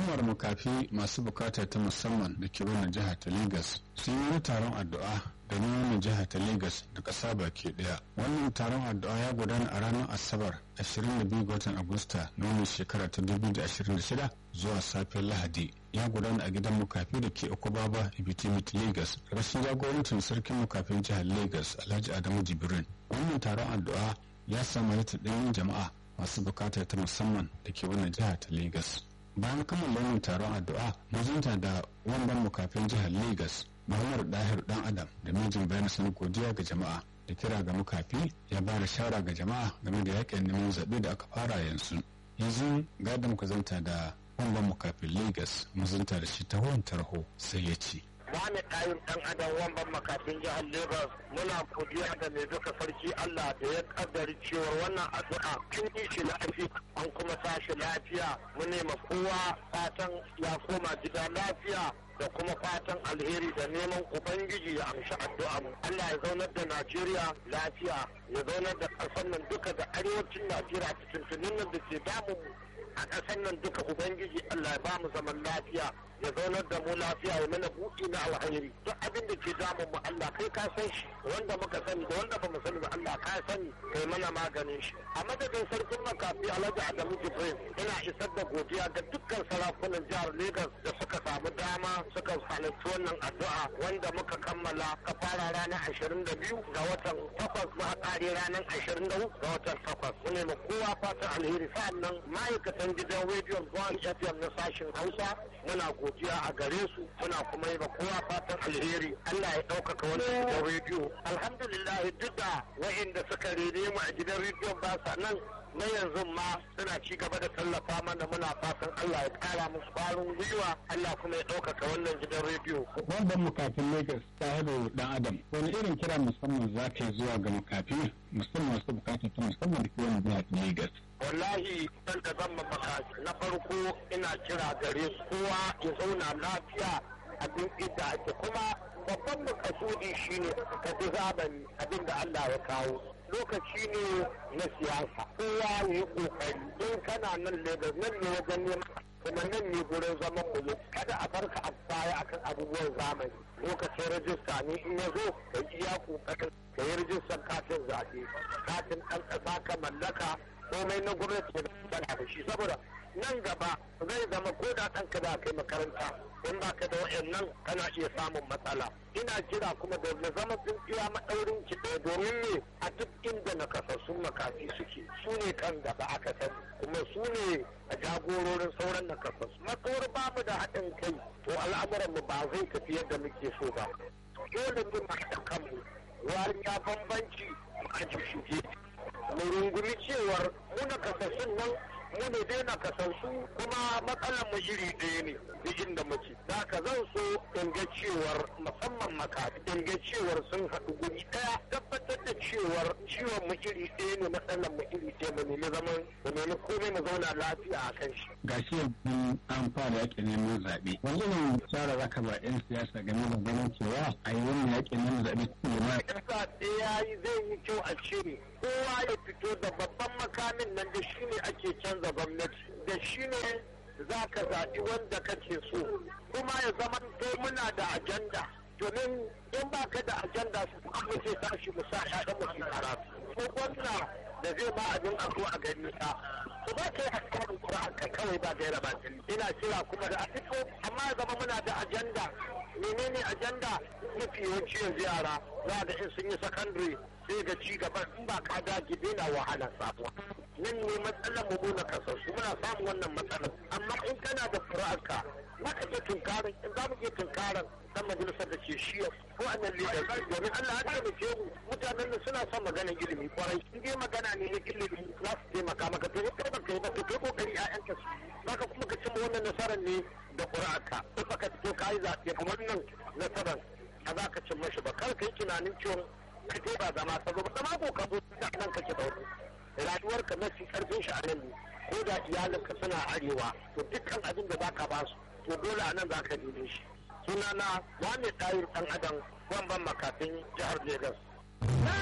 al'ummar makafi masu bukata ta musamman da ke wannan jihar ta Legas sun yi wani taron addu'a da wannan jihar ta Legas da ƙasa baki ɗaya. Wannan taron addu'a ya gudana a ranar Asabar 22 ga watan Agusta na wannan shekara ta 2026 zuwa safiyar Lahadi. Ya gudana a gidan mukafi da ke Okobaba Ibitimit Legas, rashin jagorancin sarkin mukafin jihar Legas Alhaji Adamu Jibrin. Wannan taron addu'a ya samu halittar ɗayan jama'a masu bukata ta musamman da ke wannan jihar ta Legas. bayan kammala wannan taron addu'a mazunta da wamban mukafin jihar lagos muhammad dahir dan adam da mijin bayan sun godiya ga jama'a da kira ga mukafi ya ba da shara ga jama'a game da yakin neman zaɓe da aka fara yanzu yanzu ga da muka zanta da wamban mukafin lagos mazunta da shi ta tarho sai ya ce wani ɗayin ɗan adam wamban makafin jihar Lagos muna godiya da mai duka sarki Allah da ya kaddari cewa wannan addu'a kin yi shi lafiya an kuma tashi lafiya mu nema kowa fatan ya koma gida lafiya da kuma fatan alheri da neman ubangiji ya amshi addu'a mu Allah ya zaunar da Najeriya lafiya ya zaunar da ƙasar nan duka da arewacin Najeriya cikin tunin nan da ke damun mu a ƙasar nan duka ubangiji Allah ya ba mu zaman lafiya ya zaunar da mu lafiya ya mana buɗi na alhairi duk abin da ke damun mu Allah kai ka san shi wanda muka sani da wanda bamu sani ba Allah ka sani kai mana maganin shi a madadin sarkin makafi Alhaji Adamu Jibril ina isar da godiya ga dukkan sarakunan jihar Lagos da suka samu dama suka halarci wannan addu'a wanda muka kammala ka fara ranar 22 ga watan 8 muka kare ranar 24 ga watan 8 mu ne kowa fatan alheri sa'annan ma'aikatan gidan rediyon Gwan FM na sashen Hausa muna godiya a gare su muna kuma yi kowa fatan alheri Allah ya ɗaukaka wani gidan rediyo alhamdulillah duk da wa'inda suka rene mu a gidan rediyon ba sa nan na yanzu ma suna ci gaba da tallafa mana muna fatan Allah ya kara musu ƙwarin gwiwa Allah kuma ya ɗaukaka wannan gidan rediyo. Wanda mukafin Lagos ta haɗa dan Adam wani irin kira musamman za ta zuwa ga mukafi musamman masu bukata ta musamman da ke wani jihar Lagos. wallahi dan da zan maka na farko ina kira gare su kowa ya zauna lafiya a duk inda ake kuma babban makasudi shine ka bi zamani abin da Allah ya kawo lokaci ne na siyasa kowa ya yi kokari in kana nan Lagos nan ne wajen neman kuma nan ne gurin zaman mu kada a farka a baya akan abubuwan zamani lokacin rajista ne in ya zo ka iya kokarin ka yi rajistar katin zaɓe katin ɗan ƙasa ka mallaka komai na gwamnati da da shi saboda nan gaba zai zama ko da ɗanka da kai makaranta in ba ka da wa'annan kana iya samun matsala ina kira kuma da na zama tsintsiya maɗaurin ki ɗaya domin ne a duk inda na kasassun makafi suke su ne kan gaba aka sani kuma su ne a jagororin sauran na kasassu matsawar ba mu da haɗin kai to al'amuranmu ba zai tafi yadda muke so ba dole ne mu haɗa kanmu wari ya bambanci mu aji shuge mu rungumi cewar muna kasassun nan mu ne dai na kasassu kuma matsalar mu iri ɗaya ne duk inda muke da ka zan so in ga cewar musamman maka in ga cewar sun haɗu guri ɗaya tabbatar da cewar ciwon mu iri ɗaya ne matsalar mu iri ɗaya mu nemi zaman mu nemi komai mu zauna lafiya a kan shi. Gashi yanzu an fara yaƙin neman zaɓe. Wanda ne shara zaka ba 'yan siyasa game da ganin cewa a yi wannan yaƙin neman zaɓe cikin jama'a. In zaɓe ya yi zai yi kyau a cire kowa ya fito da babban makamin nan da shi ne ake canza gwamnati da shi ne za ka zaɓi wanda kake so kuma ya zama to muna da ajanda domin in ba ka da ajanda su kuma sai tashi mu sa ƴaƴan mu su karatu ko gwamna da zai ba abin a zo a gani ka to ba ka yi hasarin ƙura'an ka kawai ba gaira ba ina kira kuma da a fito amma ya zama muna da ajanda menene ajanda mafi yawanci yanzu yara za da in sun yi sakandare sai ga ci gaba in ba ka dage daina wahala samuwa nan ne matsalar mu na kasassu muna samun wannan matsalar amma in kana da fura'arka za ka iya tunkarin in za mu iya tunkarin dan majalisar da ke shiya ko a nan leader domin Allah ya taimake mu mutanen da suna son maganar ilimi kwarai in dai magana ne na ilimi za su taimaka maka to kai ba kai ba to kai kokari ƴaƴanka su zaka kuma ka cimma wannan nasarar ne da ƙura'arka in baka fito ka yi zaɓe kamar nan nasarar a za ka cimma shi ba kar ka yi tunanin cewa ka je ba zama ka zo ba zama ko ka zo da nan kake da wani rayuwarka mafi karfin shi a nan ne ko da iyalinka suna arewa to dukkan abin da zaka ba su to dole a nan za ka neme shi sunana wani ɗayir ɗan adam ban makafin jihar Legas.